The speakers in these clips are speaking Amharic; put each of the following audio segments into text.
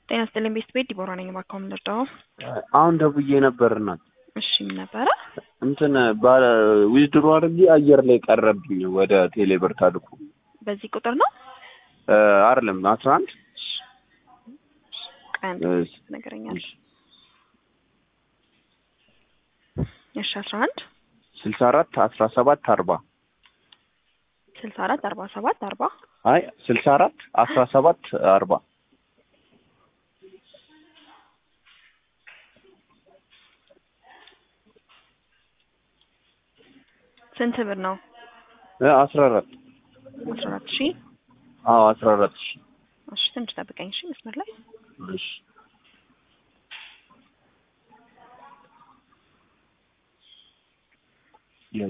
ጤና ይስጥልኝ ቤት ቤት ዲቦራ ነኝ። እባክዎ ምን ልርዳዎ? አሁን ደውዬ ነበር እናት እሺ ምን ነበረ? እንትን ዊዝድሮ አድርጌ አየር ላይ ቀረብኝ ወደ ቴሌብር ታልኩ በዚህ ቁጥር ነው አይደለም አስራ አንድ ቀን ነገረኛል። እሺ አስራ አንድ ስልሳ አራት አስራ ሰባት አርባ ስልሳ አራት አርባ ሰባት አርባ አይ ስልሳ አራት አስራ ሰባት አርባ ስንት ብር ነው? አስራ አራት አስራ አራት ሺህ አዎ አስራ አራት ሺ እሺ ትንሽ ጠብቀኝ እሺ መስመር ላይ እሺ ያይ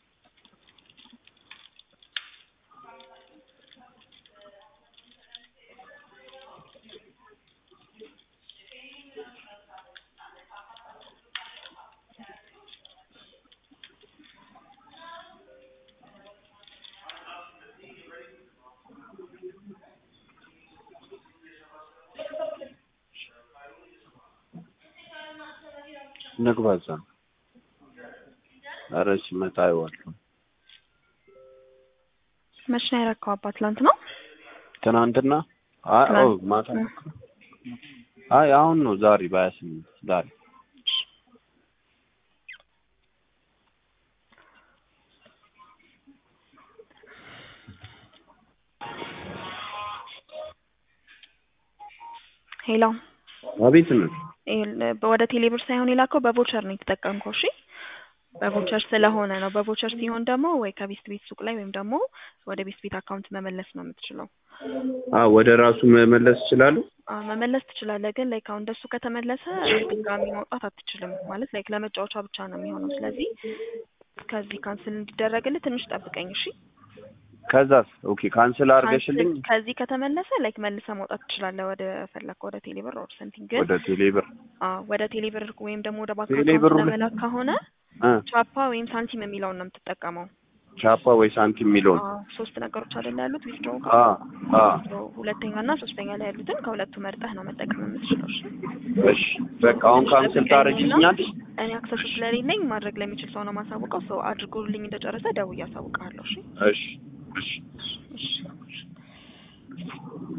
ንግባ እዛ ኧረ ሲመጣ አይዋለሁ መች ነው ያረከው? አባት ትላንት ነው ትናንትና አይ ኦ ማታ አይ አሁን ነው ዛሬ በሀያ ስምንት ዛሬ ሄሎ አቤት ነው ወደ ቴሌብር ሳይሆን የላከው በቮቸር ነው የተጠቀምከው። እሺ በቮቸር ስለሆነ ነው። በቮቸር ሲሆን ደግሞ ወይ ከቤስት ቤት ሱቅ ላይ ወይም ደግሞ ወደ ቤስት ቤት አካውንት መመለስ ነው የምትችለው። አ ወደ ራሱ መመለስ ይችላሉ። አዎ መመለስ ትችላለህ፣ ግን ላይክ አሁን እንደሱ ከተመለሰ ድጋሚ ማውጣት አትችልም። ማለት ላይክ ለመጫወቻ ብቻ ነው የሚሆነው። ስለዚህ ከዚህ ካንስል እንዲደረግልህ ትንሽ ጠብቀኝ እሺ። ከዛስ ኦኬ ካንስል አድርገሽልኝ ካንስል ከዚህ ከተመለሰ ላይክ መልሰህ ማውጣት ትችላለህ ወደ ፈለግከው ወደ ቴሌብር ኦር ሰምቲንግ። ግን ወደ ቴሌብር አዎ ወደ ቴሌብር ወይም ደግሞ ወደ ባንክ ቴሌብሩ አካውንት ላይ- ለመላክ ከሆነ እ ቻፓ ወይም ሳንቲም የሚለውን ነው የምትጠቀመው። ቻፓ ወይ ሳንቲም የሚለውን አዎ ሶስት ነገሮች አይደል ያሉት ዊዝድሮ አ አ ሁለተኛ እና ሶስተኛ ላይ ያሉትን ከሁለቱ መርጠህ ነው መጠቀም የምትችለው። እሺ እሺ በቃ አሁን ካንስል ታደርጊልኛለሽ? እኔ አክሰሱ ስለሌለኝ ማድረግ ለሚችል ሰው ነው ማሳውቀው። ሰው አድርጎልኝ እንደጨረሰ ደውዬ አሳውቅሃለሁ። እሺ እሺ እሺ እሺ